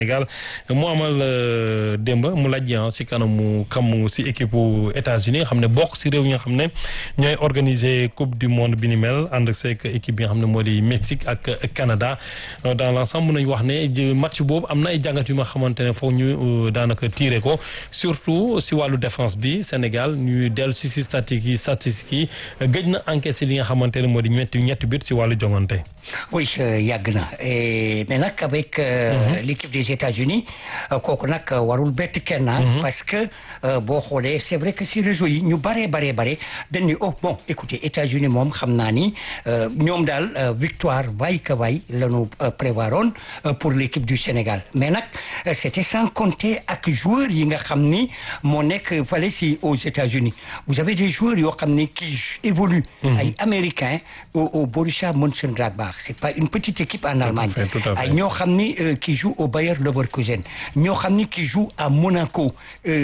Sénégal mu amal démb mu laaj si kanamu kam si équipe États-Unis nga xam ne bokk si réew yi nga xam ne ñooy organiser coupe du monde bi ni mel ànd seeg équipe bi nga xam ne moo di Mexique ak Canada dans l'ensemble mën nañu wax ne match boobu am na ay jàngat yu nga xamante ne foog ñu daanaka tiire ko surtout si wàllu défense bi Sénégal ñuy dellu si si statistiques yi statistiques yi gëj na encaissé li nga xamante ne moo di ñetti ñetti but si wàllu jongante. oui yàgg na mais nag avec l'équipe des États-Unis kooku nag warul bett kenn parce que boo xoolee c'est vrai que si réseau yi ñu baree baree bare dañ ni oh bon écoutez États-Unis moom xam naa ni ñoom daal victoire waay ka waay la ñu prévoiroon pour l'équipe du Sénégal mais nag c'était sans compter ak joueurs yi nga xam ni moo nekk fale si aux États-Unis vous avez des joueurs yoo xam ni qui évoluent ay Américains au au Borussia Mönchengladbach c'est pas une petite équipe en Allemagne ay ñoo xam ni qui joue au Bayer Leverkusen ñoo xam ni qui joue à Monaco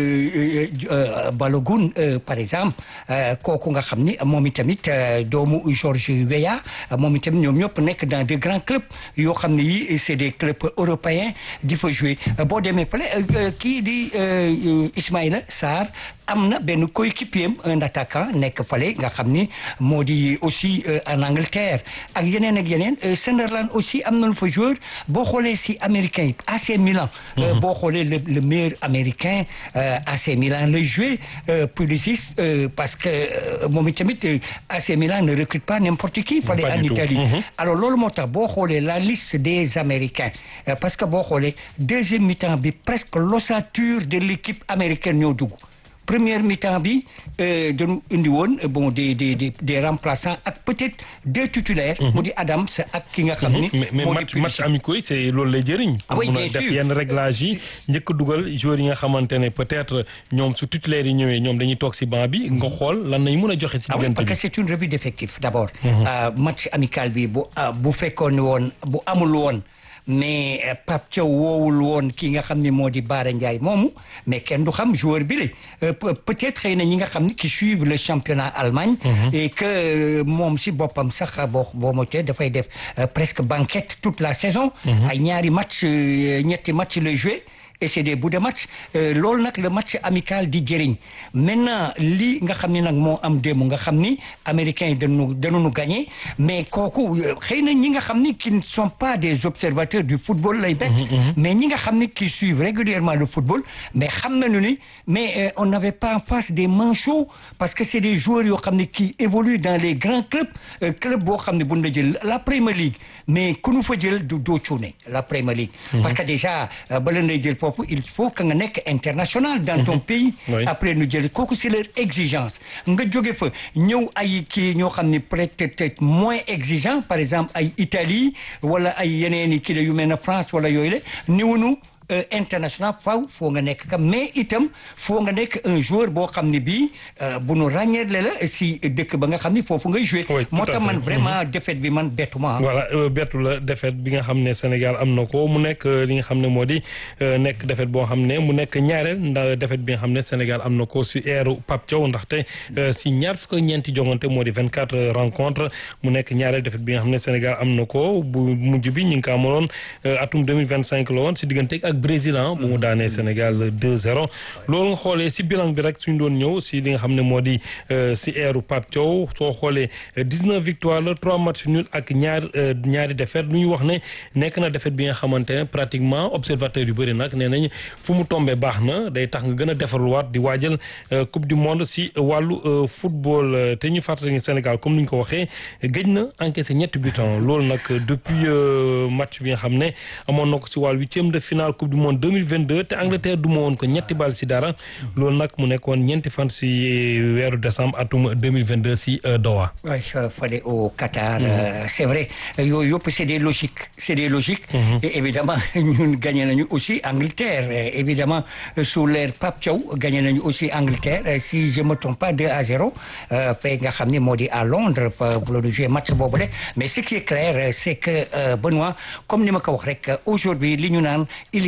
Balogun par exemple kooku nga xam ni moom itamit doomu Georges Weah moom itamit ñoom ñëpp nekk dans de grands clubs yoo xam ne yi c'est des clubs européens di fa jouer boo demee pale kii di Ismaïla Sarr am na benn coéquipier un attaquant nekk fale nga xam ni moo di aussi en Angleterre ak yeneen ak yeneen Sunderland aussi am nañu fa joueur boo xoolee si américain yi AC Milan boo xoolee le le meilleur américain AC Milan lay joué Pulisic parce que moom itamit AC Milan ne recrute pas n'importe qui fale en Italie alors loolu moo tax boo xoolee la liste des américains parce que boo xoolee deuxième mi-temps bi presque l'ossature de l'équipe américaine ñoo dugg première mi-temps bi dañu indi woon bon des des des des remplaçants ak peut-être deux titulaires. mu di Adams ak ki nga xam ni. mais match match amicaux yi c'est loolu lay jëriñ. ah oui bien sûr def yenn réglage yi njëkk dugal joueurs yi nga xamante ne peut-être ñoom su titulaires yi ñëwee ñoom dañuy toog ci banc bi nga xool lan nañ mën a joxe. ci ah oui diggante parce que bi c'est une revue d'effectifs d'abord. match amical bi bu bu fekkoon woon bu amul woon. mais Pape Thiaw woowul woon ki nga xam ni moo di Bara Ndiaye moomu mais kenn du xam joueur bi la peut-être xëy na ñi nga xam ni qui suivent le championnat Allemagne et que moom si boppam sax boo boo motee dafay def presque banquette toute la saison ay ñaari match ñetti match lay joué et c'est des bouts de match loolu nag le match amical di jëriñ maintenant lii nga xam ni nag moo am démb nga xam ni américains yi dañu dañu gagné mais kooku xëy na ñi nga xam ni qui ne sont pas des observateurs du football lay bett mais ñi nga xam ni qui suivent régulièrement le football mais xam nañu ni mais on n'avait pas en face des manchots parce que c'est des joueurs yoo xam ni qui évoluent dans les grands clubs club boo xam ne bu ñu la jël la Premier League mais ku nu fa jël du doo cuune la Premier League parce que déjà bala nay jël foofu il faut que nga nekk international dans ton pays Oui. après nu jël kooku c'est leur exigence nga jóge fa ñëw ay kii ñoo xam ne peut-être moins exigeant par exemple ay Italie wala ay yeneen i kii la yu mel ne France wala yooyu la niwunu international faw foo nga nekk kam mais itam foo nga nekk un joueur boo xam ne bii bu nu ràññeele la si dëkk ba nga xam ne foofu ngay jouer Oui, tout moo à tax fait. man vraiment défaite bi man bettuma voilà euh, bettu la défaite bi nga xam ne Sénégal am na ko mu nekk euh, li nga xam ne moo di euh, nekk défaite boo xam ne mu nekk ñaareel ndax défaite bi nga xam ne Sénégal am na ko si eeru Pape Thiaw ndaxte euh, si ñaar fukk ak ñeenti jongante moo di 24 rencontres mu nekk ñaareel défaite bi nga xam ne Sénégal am na ko bu mujj bi ñu ngi ko amaloon euh, atum 2025 la woon si diggante ak Brésil ah bu mu daanee Sénégal 2-0 loolu nga xoolee si bilan bi rek suñ doon ñëw si li nga xam ne moo di euh, si eeru Pape Thiaw soo xoolee euh, 19 victoires la 3 matchs nuls ak ñaar euh, ñaari défaite lu ñu wax ne nekk na défaite bi nga xamante ne pratiquement observateur yu bëri nag nee nañ fu mu tombee baax na day tax nga gën a defarluwaat di waajal euh, coupe du monde si wàllu euh, football euh, te ñu fàttali ne Sénégal comme ni ñu ko waxee gëj na encaissé ñetti buts loolu nag depuis euh, match bi nga xam ne amoon na ko si wàllu huitième de finale coupe du monde 2022 te Angleterre duma woon ko ñetti bal si dara loolu nag mu nekkoon ñeenti fan si weeru décembre atum 2022 si euh, Doha. Ouais, euh, fallait au Qatar. euh, c'est vrai yooyu yëpp c'est des logiques c'est des logiques. et évidemment ñun gagné nañu aussi Angleterre et évidemment euh, sous l'ère Pape Thiaw gagné nañu aussi Angleterre euh, si je me trompe pas 2 à 0 euh, fay nga xam ne moo di à Londres pa- bu la jouer match boobu mais ce qui est clair euh, c'est que euh, Benoît comme ni ma ko wax rek aujourd'hui li ñu naan il y a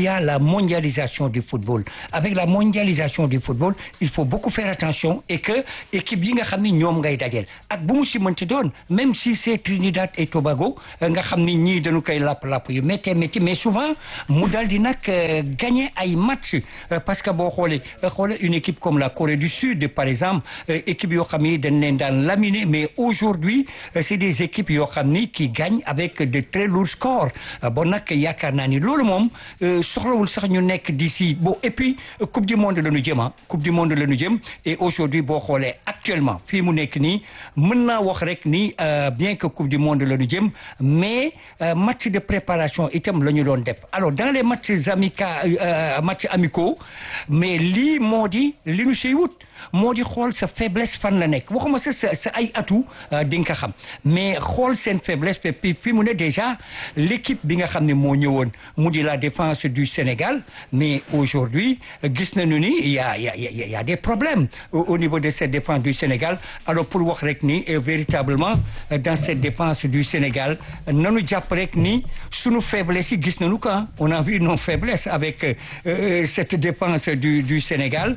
a la mondialisation du football avec la mondialisation du football il faut beaucoup faire attention et que équipe yi nga xam ni ñoom ngay dajeel ak bu mu si mënti doon même si c'est Trinidad et Tobago nga xam ni ñii dañu koy lapp-lapp yu métti métti mais souvent mu dal di nag gagner ay match parce que boo xoolee xoolee une équipe comme la Corée du Sud par exemple équipe yoo xam ni dañ leen daan laminer mais aujourd'hui c'est des équipes yoo xam ni qui gagnent avec de très lourds scores bon nag yaakaar naa ni loolu moom soxlawul sax ñu nekk d'ici bon et puis coupe du monde la ñu jëm ah coupe du monde la ñu jëm et aujourd'hui boo xoolee actuellement fii mu nekk nii mën naa wax rek ni bien que coupe du monde la ñu jëm mais match de préparation itam la ñu doon def alors dans les matchs amica matchs amicaux mais lii moo di li ñu siy wut moo di xool sa faiblesse fan la nekk waxuma sa sa sa ay atu di nga ko xam mais xool seen faiblesse puis fi mu ne déjà l'équipe bi nga xam ne moo ñëwoon mu di la défense du Sénégal mais aujourd'hui gis nañu ni il y a il y a il y a des problèmes au niveau de cette défense du Sénégal alors pour wax rek ni véritablement dans cette défense du Sénégal nanu jàpp rek ni sunu faiblesse yi gis nañu ko on a vu nos faiblesses avec euh, cette défense du du Sénégal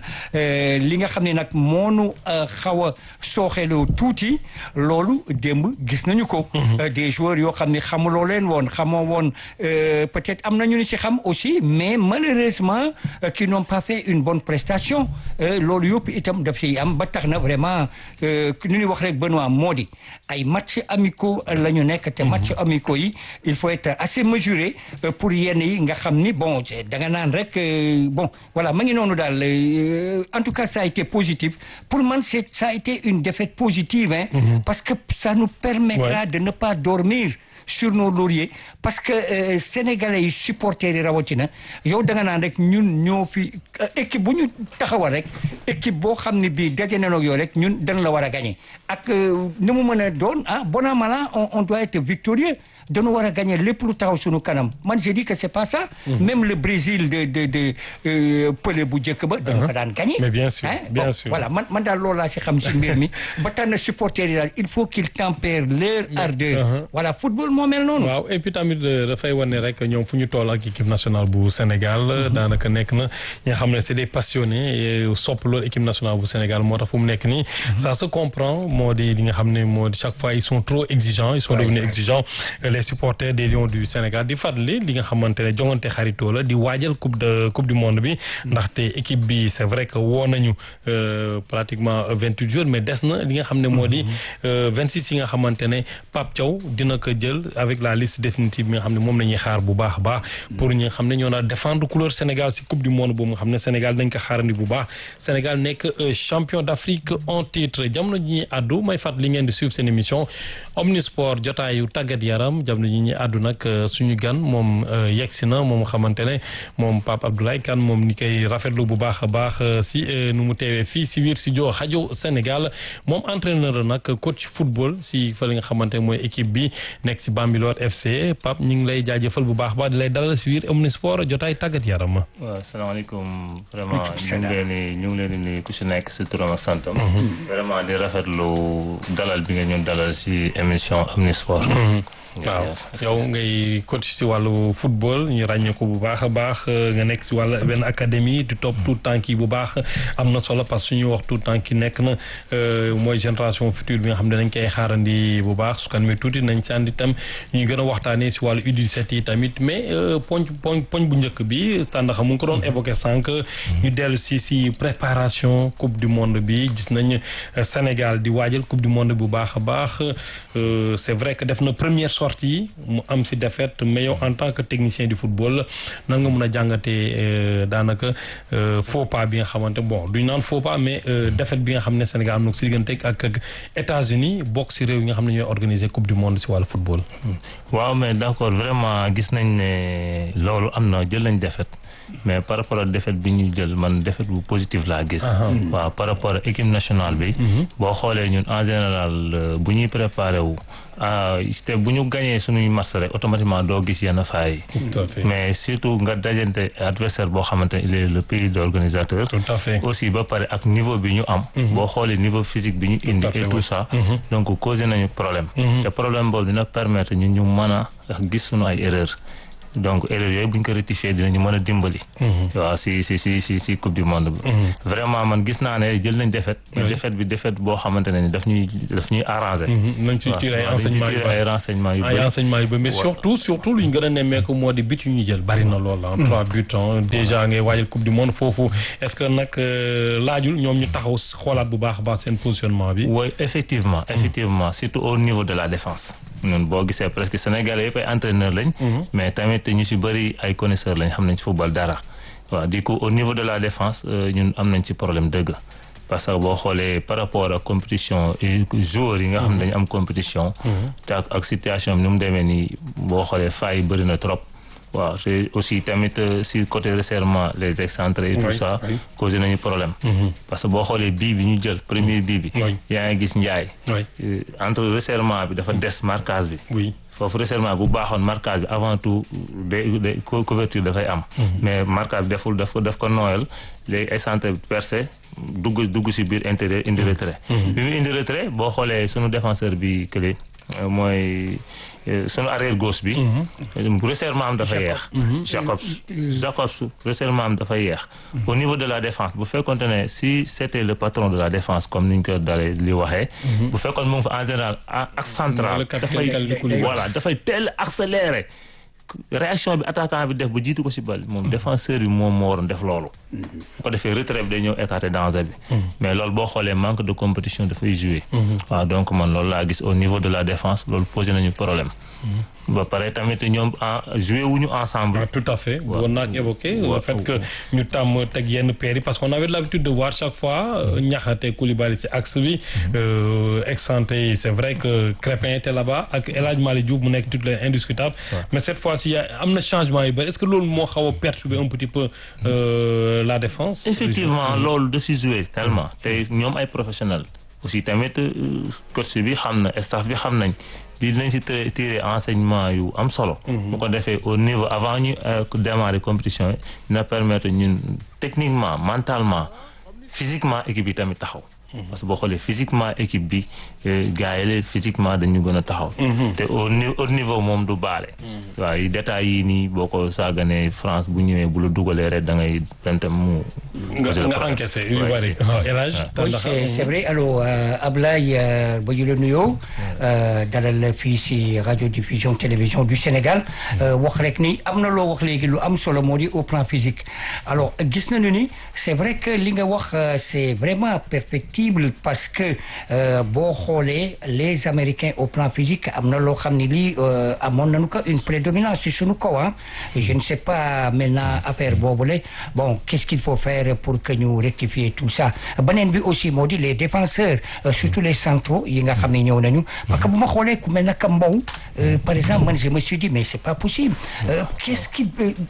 li nga xam ne nag moonu xaw a sooxeloo tuuti loolu démb gis nañu ko des joueurs yoo xam ne xamuloo leen woon xamoo woon peut-être am nañu ni ci xam aussi mais malheureusement qui n'ont pas fait une bonne prestation loolu yëpp itam daf ciy am ba tax na vraiment nu ñuy wax rek Benoît moo di ay match amicaux la ñu nekk te match amicaux yi il faut être assez mesuré pour yenn yi nga xam ni bon da nga naan rek bon voilà ma ngi noonu daal en tout cas ça a été positif pour man c'est ça a été une défaite positive hein parce que ça nous permettra de ne pas dormir sur nos lauriers parce que euh, sénégalais yi supporters yi rawatina yow da nga naan rek ñun ñoo fi équipe bu ñu taxawal rek équipe boo xam ne bii daje na ak yow rek ñun dañ la war a gagner ak ni mu mën a doon ah bon an mal an on, on doit être victorieux dañu war a gagner lépp lu taxaw suñu kanam man je dis que c'est pas ça. Mm -hmm. même le Brésil de de de Pelé bu njëkk ba. dañu ko daan gagner. mais bien sûr bien bon, sûr voilà man man daal loolu laa si xam si mbir mi ba tax na supporters yi daal il faut qu'ils tempèrent leur ardeur. voilà football moo mel noonu. waaw et puis tamit dafay wane rek ñoom fu ñu toll ak équipe nationale bu Sénégal. daanaka nekk na ñi nga xam ne c'est des passionnés sopp loolu équipe nationale bu Sénégal moo tax fu mu nekk nii. ça se comprend moo di li nga xam ne moo di chaque fois ils sont trop exigeants ils sont devenus exigeants les supporters des Lions du Sénégal di fàttali li nga xamante ne jongante xaritoo la di waajal coupe de coupe du monde bi ndaxte équipe bi c'est vrai que woo nañu pratiquement vingt huit jours mais des na li nga xam ne moo di vingt six yi nga xamante ne Pape Thiaw dina ko jël avec la liste définitive bi nga xam ne moom la ñuy xaar bu baax a baax pour ñi nga xam ne ñoo naa défendre couleur Sénégal si coupe du monde boobu nga xam ne Sénégal dañ ko xaarandi bu baax Sénégal nekk champion d'Afrique en titre jamono ji ñuy àddu may fàttali ngeen di suivre seen émission Omnisport jotaayu tàggat yaram jamono ji ñuy àddu nag suñu gan moom yegsi na moom xamante ne moom Pape Abdoulaye Kane moom ni koy rafetlu bu baax a baax si nu mu teewee fii si biir studio rajo Sénégal moom entraîneur nag coach football si fa li nga xamante mooy équipe bi nekk si Bambilor FC Pape ñu ngi lay jaajëfal bu baax a baax di lay dalal si biir Omnisport jotaay tàggat yaram. waaw asalaamaaleykum vraiment ñu ngi leen di ñu ngi leen di nuyu ku si nekk si turam ak santam. vraiment di rafetlu dalal bi nga ñun dalal si émission Omnisport. waaw yow ngay coach si wàllu football ñu ràññee ko bu baax a baax nga nekk si wàllu benn académie di topp tout temps yi bu baax am na solo parce que suñuy wax tout temps ki nekk na mooy génération future bi nga xam ne dañ koy xaarandi bu baax su kan mi tuuti nañ sànni itam ñu gën a waxtaanee si wàllu U17 yi tamit mais poñ poñ poñ bu njëkk bi tàndaxa mu ngi ko doon évoqué sànq ñu dellu si si préparation coupe du monde bi gis nañ Sénégal di waajal coupe du monde bu baax a baax c'est vrai que def na première sortie mu am si défaite mais yow en tant que technicien du football nan nga mën a jàngatee daanaka faux pas bi nga xamante bon duñ naan faux pas mais défaite bi nga xam ne Sénégal am na ko si diggante ak ak États-Unis bokk si réew yi nga xam ne ñooy organiser coupe du monde si wàllu football. waaw mais d'accord vraiment gis nañ ne loolu am na jël nañ défaite mais par rapport ak défaite bi ñu jël man défaite bu positif laa gis. waaw par rapport ak équipe nationale bi. boo xoolee ñun en général bu ñuy préparé wu. te bu ñu gañee suñuy match rek automatiquement doo gis yenn faay yi mais surtout nga dajante adversaire boo xamante ne il est le pays d'organisateur tout à fait aussi ba pare ak niveau bi ñu am boo xoolee niveau physique bi ñu indi et tout ça donc causé nañu problème te problème boobu dina permettre ñun ñu mën a gis suñu ay erreur donc erreur yooyu bu ñu ko rectifier dinañu mën a dimbali. waaw si si si si si coupe du monde bi. vraiment man gis naa ne jël nañ défaite. mais défaite bi défaite boo xamante ne ni daf ñuy daf ñuy arrangé. nañ ci tiré ay enseignements yu ay renseignements yu ay bëri. enseignements yu bëri mais surtout surtout lu ñu gën a nemmeeku moo di but yu ñu jël bari na lool ah. trois buts ah déjà ngay waajal coupe du monde foofu est-ce que nag laajul ñoom ñu taxaw xoolaat bu baax a baax seen positionnement bi. oui effectivement effectivement surtout au niveau de la défense. ñun boo gisee presque Sénégalais yëpp ay entraîneurs lañ. mais tamit ñu si bëri ay connaisseurs lañ xam nañ ci football dara. waaw du coup au niveau de la défense ñun am nañ ci problème dëgg. parce que boo xoolee par rapport ak compétition joueurs yi nga xam ne dañu am compétition. te ak ak situation bi ni mu demee nii boo xoolee failles yi bëri na trop. waaw te aussi tamit si côté resserrement les excentrés et tout ça causé nañu problème parce que boo xoolee bii bi ñu jël premier bii bi yaa ngi gis njaay entre resserrement bi dafa des marquage bi oui foofu resserrement bu baaxoon marquage bi avant tout de de couverture dafay am mais marquage bi deful daf ko daf ko nooyal léegi excentré percé dugg dugg si biir intérieur indi retrait bi mu indi retrait boo xoolee sunu défenseur bi kële mooy sunu arrière gauche bi. resserrement am dafa yeex. Jacobs Jacobs resserrement am dafa yeex. au niveau de la défense bu fekkonte ne si c'était le patron de la défense comme ni ñu ko dalee li waxee. bu fekkoon mu ngi fa en général axe central. dafay voilà dafay teel accéléré. réaction bi attaquant bi def ba jiitu ko si bal moom défenseur bi moom moo waroon def loolu. bu ko defee retrait bi day ñëw écarter danger bi. mais loolu boo xoolee manque de compétition dafay jouer. waaw donc man loolu laa gis au niveau de la défense loolu posé nañu problème. ba pare tamit ñoom en joué wuñu ensemble. Ah, tout à fait bëggoon naa ko évoquer le fait que ñu tàmm teg yenn paires yi parce qu'on avait l'habitude de voir chaque fois Niakhaté Koulibaly ci axe bi excentré yi c'est vrai que Crépin était là-bas ak El Hadj Malick Diouf mu nekk tout les indiscutable mais cette fois-ci am na changement yu bëri est-ce que loolu moo xaw a perturber un petit peu euh, la défense effectivement loolu da si joué tellement te ñoom ay professionnels aussi tamit coach bi xam na staff bi xam nañ lii dinañ si tiré enseignement yu am solo. bu ko defee au niveau avant ñu démarrer compétition yi dina permettre ñun techniquement mentalement physiquement équipe yi tamit taxaw. parce que boo xoolee physiquement équipe bi gars yi physiquement dañu gën a taxaw. te au au niveau moom du baale. waaw yi détails yii nii boo ko saaganee France bu ñëwee bu la dugalee rek da ngay pente mu. nga nga encaissé yu bari oui c'est c'est vrai alors Ablaye ba ñu la nuyoo dalal fii si radio diffusion télévision du Sénégal wax rek ni am na loo wax léegi lu am solo moo di au plan physique alors gis nañu ni c'est vrai que li nga wax c'est vraiment perfectible parce que boo xoolee les Américains au plan physique am na loo xam ne lii amoon nañu ko une prédominance ci suñu kaw ah je ne sais pas maintenant affaire boobule bon qu'est-ce qu'il faut faire pour que ñu rectifier tout ça beneen bi aussi moo di les défenseurs surtout les centraux yi nga xam ne ñëw nañu parce que bu ma xoolee ku mel naka Mbow par exemple man je me suis dit mais c'est pas possible qu'est-ce qui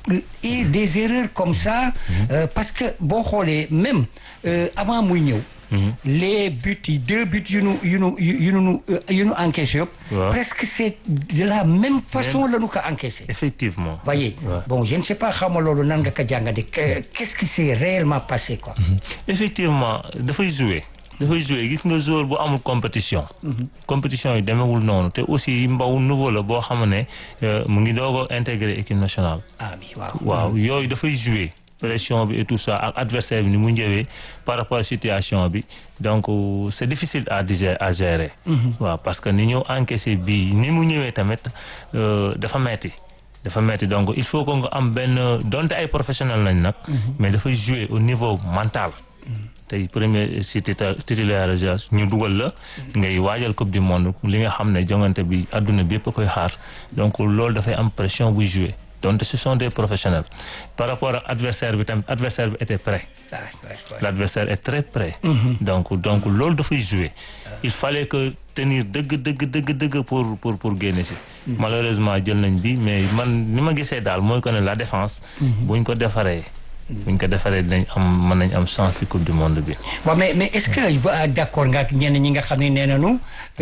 et des erreurs comme ça parce que boo xoolee même avant muy ñëw les buts yi deux buts yu nu yu nu yu nu yu nu encaissé yëpp presque c'est de la même façon la nu ko encaissé effectivement voyez bon je ne sais pas xawma loolu nan nga ko jàngate qu'est-ce qui s'est réellement passé quoi effectivement dafay jouer dafay jouer gis nga joueur bu amul compétition compétition yi demewul noonu te aussi mbaw nouveau la boo xam ne mu ngi doog a intégrer équipe nationale ah oui waaw waaw yooyu dafay jouer pression bi et tout ça ak adversaire bi ni mu ñëwee par rapport à situation bi donc c'est difficile à digérer à gérer waaw parce que ni ñu encaissé bii ni mu ñëwee tamit dafa metti dafa metti donc il faut que nga am benn donte ay professionnel lañ nag mais dafay jouer au niveau mental tey premier si titularisation ñu dugal la ngay waajal coupe du monde li nga xam ne jongante bi adduna bi yëpp a koy xaar donc loolu dafay am pression buy jouer donc ce sont des professionnels par rapport ak adversaire bi tamit adversaire bi était prêt l'adversaire est très prêt donc donc loolu dafay jouer il fallait que tenir dëgg dëgg dëgg dëgg pour pour pour génne si malheureusement jël nañ bi mais man ni ma gisee daal mooy que ne la défense buñ ko defaree buñ ko defaree dinañ am mën nañ am chance ci coupe du monde bi. waaw mais mais est-ce que ba d'accord nga ak ñenn ñi nga xam ne nee nañu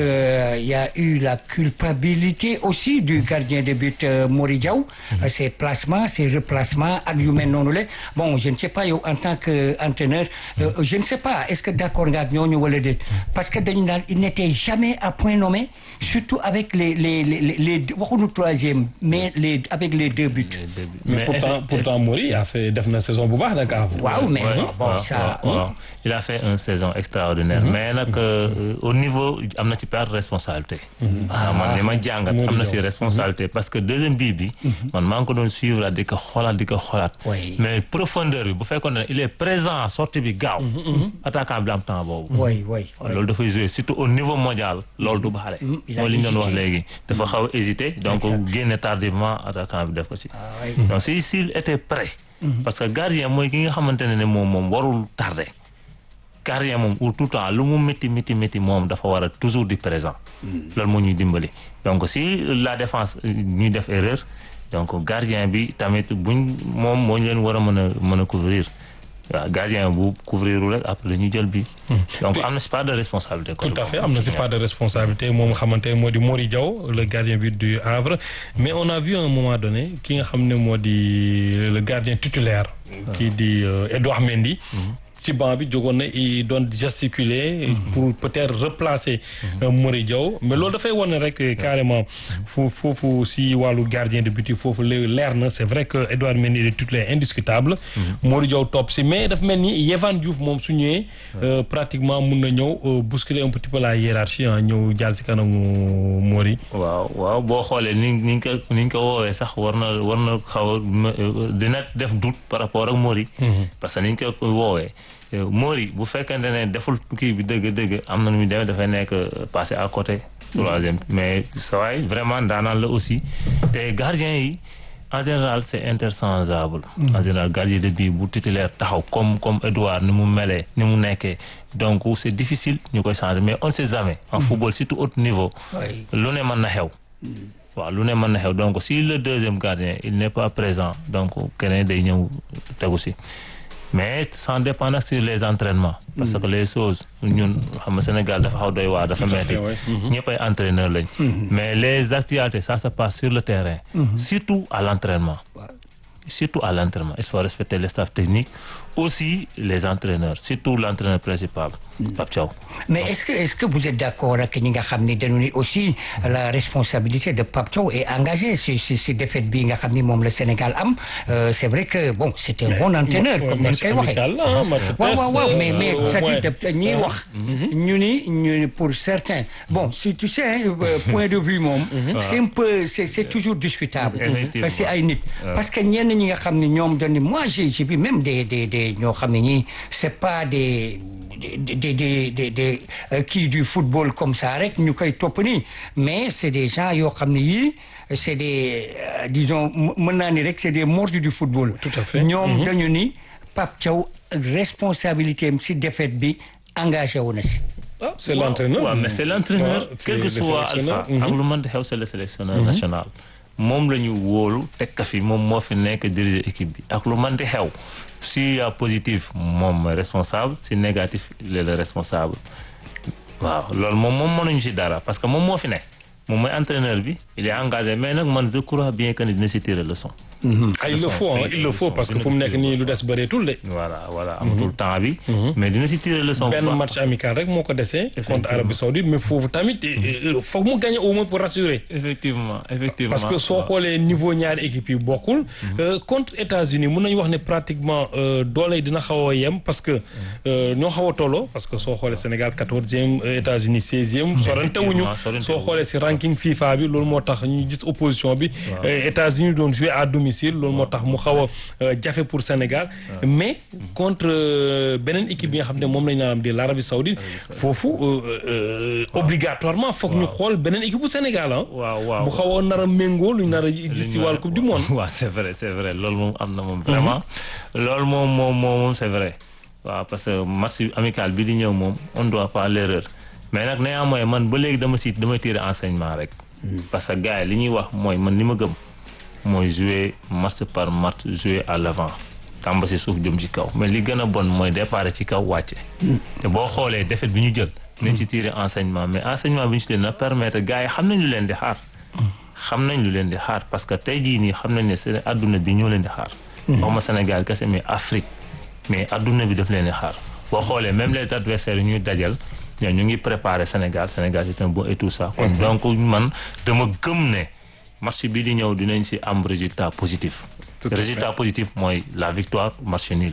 y a eu la culpabilité aussi du gardien de but Mori Diaw. ses placements ses replacements ak yu mel noonu la bon je ne sais pas yow en tant que entraîneur je ne sais pas est-ce que d'accord nga ak ñooñu wala déet parce que dañu naan il n'était jamais à point nommé surtout avec les les les les waxuñu troisième mais les avec les deux buts. mais pourtant pourtant Mori a fait def na saison bu baax nag. waaw mais Ouais, bon waaw, ça. waaw, waaw. il a fait une saison extraordinaire mais nag euh, au niveau am na ci part de responsabilité ah man li ma jàngat am na ci responsabilité parce que deuxième bii bi man maa ngi ko doon suivre di ko xoolaat di ko xoolaat Oui. mais profondeur bi bu fekkoon ne il est présent sortie bi gaaw attaquant bi la am temps boobu oui oui. oui. loolu dafay jouer surtout au niveau mondial loolu du baxale il a mooy li ñu doon wax hésité. léegi dafa xaw a hésité donc génne tardivement attaquant bi def ko ci oui. donc si s'il était prêt parce que gardien mooy ki nga xamante ne ne moom moom warul tardé gardien moom pour tout le temps lu mu métti métti métti moom dafa war a toujours di présent loolu moo ñuy dimbali donc si la défense ñuy def erreur donc gardien bi tamit buñ moom moo ñu leen war a mën a mën a couvrir waaw gardien bu couvrirul rek après dañuy jël bi donc am na si part de responsabilité tout à fait am na si part de responsabilité moom nga xamante ne moo di Mori Diaw le gardien but du Havre mais on a vu à un moment donné ki nga xam ne moo di le gardien titulaire kii di euh, Edouard Mendy ci banc bi jógoon na i doon gesticuler pour peut-être replacer euh, Mori Diaw mais loolu dafay wane rek carrément fu foofu si wàllu gardien de but yi foofu le- leer na c'est vrai que Edouard Mendy est titulaire indiscutable Mori Diaw topp si mais daf mel ni Yehvan Diouf moom su ñëwee euh, pratiquement mun na ñëw euh, bousculer un petit peu la hiérarchie ah ñëw jàll si kanamu Mori waaw waaw boo xoolee ni ni ñu ko ni ñu ko woowee sax war na war na xaw a ma- dina def doute par rapport ak Mori. parce que ni ñu ko woowee euh, Mori bu fekkente ne deful kii bi dëgg-dëgg am na nu muy demee dafay nekk euh, passé à côté. troisième mais sa waay vraiment daanaan la aussi te gardien yi en général c'est interchangeable. en général gardien de but bu titulaire taxaw comme comme Edouard ni mu melee ni mu nekkee donc c'est difficile ñu koy changer mais on ne sait jamais. en football surtout haut niveau. Oui. lu ne mën na xew waaw lu ne mën na xew donc si le deuxième gardien il n'est pas présent donc keneen day ñëw tegu si mais sans dépendre sur les entraînements parce que les choses ñun xam nga Sénégal dafa xaw doy waar dafa metti ouais. ñëpp ay entraîneur lañ mais les actualités ça se passe sur le terrain surtout à l'entraînement surtout à l'entraînement il faut respecter le staff technique aussi les entraîneurs surtout l'entraîneur principal Pape Thiaw mais est-ce que est-ce que vous êtes d'accord ak ñi nga xam ne dañu ni aussi la responsabilité de Pape Thiaw est engagée si si si défaite bi nga xam ni moom le Sénégal am Euh, c'est vrai que bon c'est un bon entraîneur comme ni ñu koy waxee. waaw waaw waaw mais mais c'est-à-dire de ñiy wax. ñu ni ñu ni pour certains bon si tu sais hein, euh, point de vue moom. c'est un peu c'est c'est toujours discutable. Effectivement. parce que ay nit. parce que ñenn ñi nga xam ne ñoom dañu ni moi j'ai j'ai vu même des des des ñoo xam ne ñii c'est pas des des des des des des euh, kii du football comme ça rek ñu koy topp nii mais c'est des gens yoo xam ne yii c'est des euh, disons mën naa ni rek c'est des mordus du football. Tout à fait. ñoom dañu ni Pape Thiaw responsabilité am si défaite bi engagé wu na si. ah c'est l'entraîneur waaw mais c'est l'entraîneur Ouais, quel que c'est le soit sélectionneur. Alpha ak lu mën di xew c'est le sélectionneur national moom la ñu wóolu teg ka fi moom moo fi nekk diriger équipe bi ak lu mën di xew s'il y a positif moom mooy responsable si négatif il est le responsable waaw loolu moom moom mënuñu si dara parce que moom moo fi nekk moom mooy entraîneur bi il est engagé mais nag man je crois bien que ni dina si tirer leçon ah il le faut hein, il le faut parce que fu mu nekk nii lu des bëreetul de voilà voilà amatul temps bi mais dina si tirer leçon bu benn baax. match amical rek moo ko desee contre Arabie Saoudite mais foofu tamit foog mu gagner au moins pour rassurer effectivement effectivement parce que soo xoolee niveau ñaari équipes yi bokkul Euh, contre États-Unis mun nañu wax ne pratiquement euh, doole yi dina xaw a yem parce que euh, ñoo xaw a tolloo parce que soo xoolee Sénégal quatorzième euh, États-Unis seizième sorantewuñu sorantewuñu. soo xoolee si ranking FIFA bi loolu moo tax ñu gis opposition bi Euh, États-Unis doon jouer à domicile loolu moo tax mu xaw a euh, jafe pour Sénégal mais contre euh, beneen équipe bi nga xam ne moom lañ naan di l'Arabie Saoudite foofu euh, euh, obligatoirement foog ñu xool beneen équipe bu Sénégal ah waaw waaw bu xaw a nar a méngoo lu ñu nar a gis ci wàllu coupe du monde. waaw c'est vrai c'est vrai loolu moom am na moom vraiment loolu moom moom moom moom c'est vrai waaw parce que match amical bi di ñëw moom on doit pas l'erreur mais nag néanmoins man ba léegi dama si damay tirer enseignement rek parce que gars yi li ñuy wax mooy man li ma gëm mooy jouer match par match jouer à l'avant tàmba si suuf jëm ci kaw mais li gën a bon mooy départ ci kaw wàcce te boo xoolee défaite bi ñu jël nañ ci tirer enseignement mais enseignement bi ñu ci jël na permettre gars yi xam nañ lu leen di xaar xam nañ lu leen di xaar parce que tey jii nii xam nañ ne seen adduna bi ñoo leen di xaar waxuma Sénégal kese mais Afrique mais adduna bi daf leen di xaar boo xoolee même les adversaires yi ñuy dajal ñoom ñu ngi préparer Sénégal Sénégal c'est un bon et tout ça kon donc man dama gëm ne match bi di ñëw dinañ si am résultat positif résultat positif mooy la victoire match nul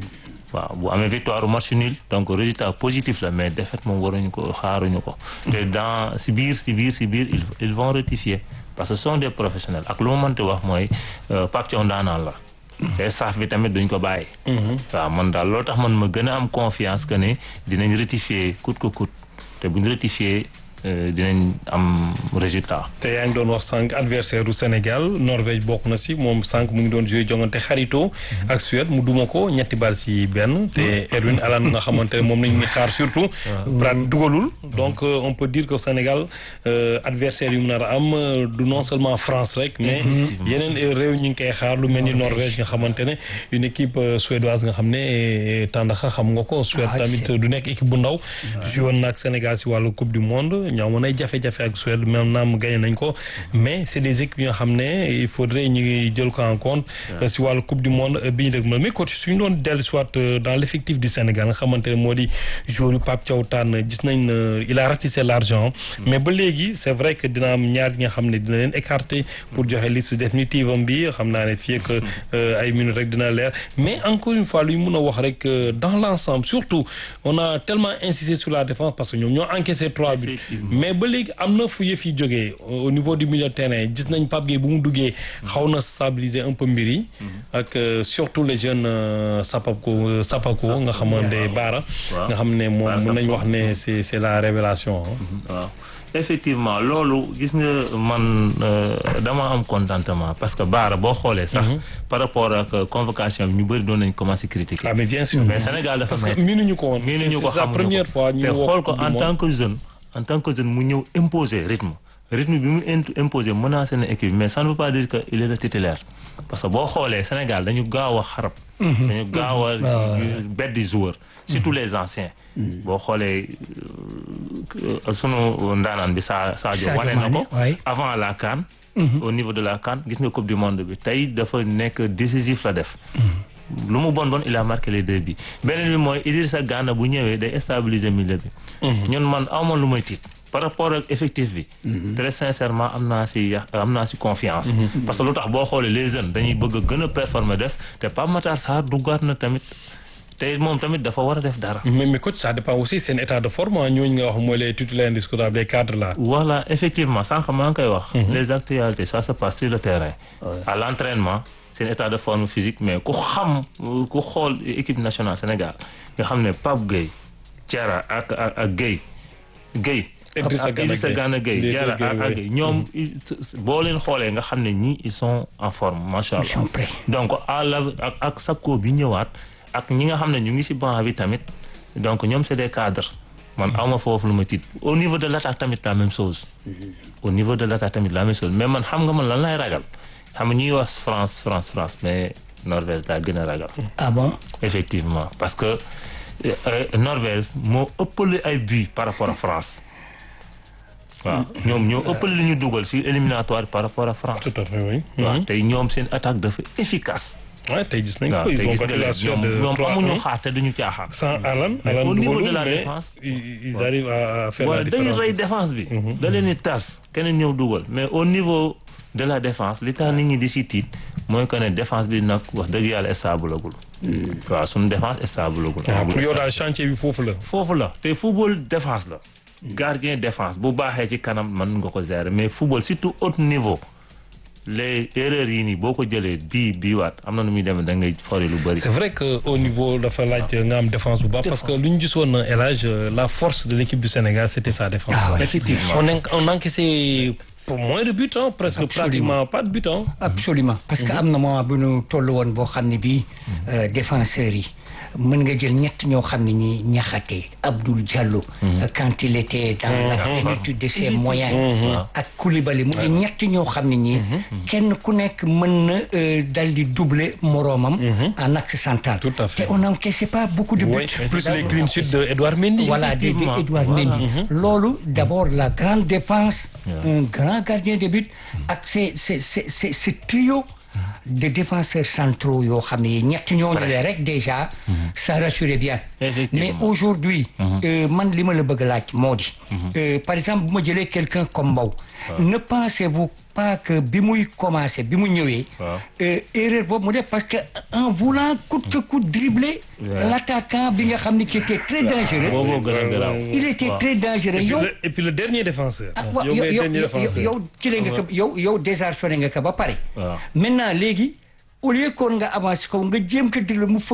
waaw bu amee victoire ou match nul donc résultat positif la mais défaite moom waruñu ko xaaruñu ko te dans si biir si biir si biir ils vont rectifier parce que ce sont des professionnels ak lu ma mënti wax mooy Pape Thiaw ndaanaan la te staff bi tamit duñ ko bàyyi waaw man daal loolu tax man ma gën a am confiance que ne dinañ rectifier coûte que coûte te buñ rectifier dinañ am résultat. te yaa ngi doon wax sànq adversaire du Sénégal Norvège bokk na si moom sànq mu ngi doon joué jongante xarito ak Suède mu duma ko ñetti bal si benn. te Erwin Alane nga xamante ne moom nañu xaar surtout. Prat dugalul. donc on peut dire que Sénégal adversaire yu mu nar a am du non seulement France rek. mais yeneen réew ñu ngi koy xaar lu mel ni Norvège nga xamante ne une équipe suédoise nga xam ne tàndaxa xam nga ko. Suède tamit du nekk équipe bu ndaw. joué woon na ak Sénégal si wàllu coupe du monde. ñoo amoon ay jafe-jafe ak Suède même naam gagné nañ ko mais c'est des équipes yoo xam ne il faudrait ñu jël ko en compte si wàllu coupe du monde bi ñu dëgg ma mais coach suñu doon dellu soit dans l'effectif du Sénégal nga xamante ne moo di joueur yu Pape Thiaw Tane gis nañ il a ratissé l'argent mais ba léegi c'est vrai que dina am ñaar ñi nga xam ne dina leen écarter pour joxe liste définitive am bi xam naa ne fii ak ay minutes rek dina leer mais encore une fois lu ñu mën a wax rek dans l'ensemble surtout on a tellement insisté sur la défense parce que ñoom ñoo encaissé trois buts mais ba léegi am na fu yëf yi jógee au niveau du milieu de terrain gis nañ Pape Gueye bu mu duggee xaw na stabiliser un peu mbir yi ak surtout les jeunes Sapako Sapako nga xamante Baara nga xam ne moom mën nañ wax ne c'est c'est la révélation waaw effectivement loolu gis nga man dama am contentement parce que Baara boo xoolee sax par rapport ak convocation bi ñu bëri doon nañ commencer critiquer ah mais bien sûr mais Sénégal dafa parce que miinuñu ko woon miinuñu ko c'est la première fois ñu te xool ko en tant que jeune en tant que jeune mu ñëw imposer rythme rythme bi mu imposer menacé na équipe mais ça ne veut pas dire que il est le titulaire parce que boo xoolee Sénégal dañu gaaw a xarab dañu gaaw a beddi joueur surtout les anciens boo xoolee sunu ndaanaan bi sa Sadio wane na ko avant la CAN au niveau de la CAN gis nga coupe du monde bi tey dafa nekk décisif la def lu mu bon bon il a marqué les deux bi beneen bi mooy Idrissa Gana bu ñëwee day stabiliser milieu bi ñun man awma lu may tiit par rapport ak effectif bi très sincèrement am naa si am naa si confiance parce que lu tax boo xoolee les jeunes dañuy bëgg a gën a performer def te Pape Matar Sarr duggaat na tamit te moom tamit dafa war a def dara mais mais coach ça dépend aussi seen état de forme ñooñu nga wax mooy les titulaires indiscutables les cadres là voilà effectivement sànq maa ngi koy wax les actualités ça se passe sur le terrain à l'entraînement seen état de forme physique mais ku xam ku xool équipe nationale Sénégal nga xam ne Pape Gueye Diarra ak ak ak Gueye Gueye Idrissa Gana Gueye Diarra ak ak Gueye ñoom boo leen xoolee nga xam ne ñii ils sont en forme macha allah donc à la ak ak Sakko bi ñëwaat ak ñi nga xam ne ñu ngi ci banc bi tamit donc ñoom c'est des cadres man awma foofu lu ma tiit au niveau de l'attaque tamit la même chose au niveau de l'attaque tamit la même chose mais man xam nga man lan lay ragal xam nga ñuy wax France France France mais Norvège daa gën a ragal. ah bon. effectivement parce que Norvège moo ëppale ay buts par rapport à France. waaw ñoom ñoo ëppale li ñu dugal ci éliminatoire par rapport à France. tout à fait oui. waaw tey ñoom seen attaque dafa efficace. waaw tey gis nañ waaw ko ils tey ont gis battu nga la leen Suède ñoom ñoom 3-1. amuñu xaar te duñu caaxaan. sans Alan Mais Alan au niveau dugalul, de la mais défense. ils ils arrivent à faire la waaw dañuy différence. rey défense bi. da leen di tas keneen ñëw dugal mais au niveau de la défense li tax nit ñi di si tiit mooy que ne défense bi nag wax dëgg yàlla stable agul. waaw suñu défense stable agul. waaw pour yow daal chantier bi foofu la. foofu la te football défense la. gardien défense bu baaxee ci kanam mën nga ko gérer mais football surtout haut niveau les erreurs yi nii boo ko jëlee bii bii waat am na nu muy demee da ngay fori lu bëri. c'est vrai que au niveau dafa laaj nga am défense bu baax parce que lu ñu gisoon El Hadj la force de l'équipe du Sénégal c'était sa défense. Ah ouais. effectivement on en on encaissé pour moins de buts hein, presque Absolument. pratiquement pas de buts hein. absolument parce que am na moment bu ñu toll woon boo xam ne bii défenseurs yi mën nga jël ñett ñoo xam ne ñi ñaxate Abdoul Diallo quand il était dans la plénitude de ses moyens ak Koulibaly mu di ñett ñoo xam ne ñi kenn ku nekk mën na dal di doubler moroomam en axe central Tout à fait. te on n'encaissait pas beaucoup de buts Oui, plus les clean sheets de Edouard Mendy. voilà de, de Effectivement. Edouard Mendy loolu d'abord la grande défense un grand gardien de but ak ces ces ces ces ce trio de défenseurs centraux yoo xam ne ñett ñooñu le rek déjà ça rassurait bien Effectivement. mais aujourd'hui euh, man li ma la bëgg a laaj moo di euh, par exemple bu ma jëlee quelqu'un comme Mbow ne pensez-vous pas que bi muy commencé bi mu ñëwee Waaw. euh, erreur boobu mu def parce que en voulant coûte que coûte dribbler Ouais. l'attaquant bi nga xam ne qui était très dangereux booboo gën a garaaw. il était waaw. très dangereux Et puis, yow le, et puis le dernier défenseur. ah waaw yow yow ngay yow dernier yow défenseur. yow kile nga ko yow yow désarçonné nga ko ba pare Waaw. maintenant léegi au lieu kon nga avancé ko nga jéem ko déglu mu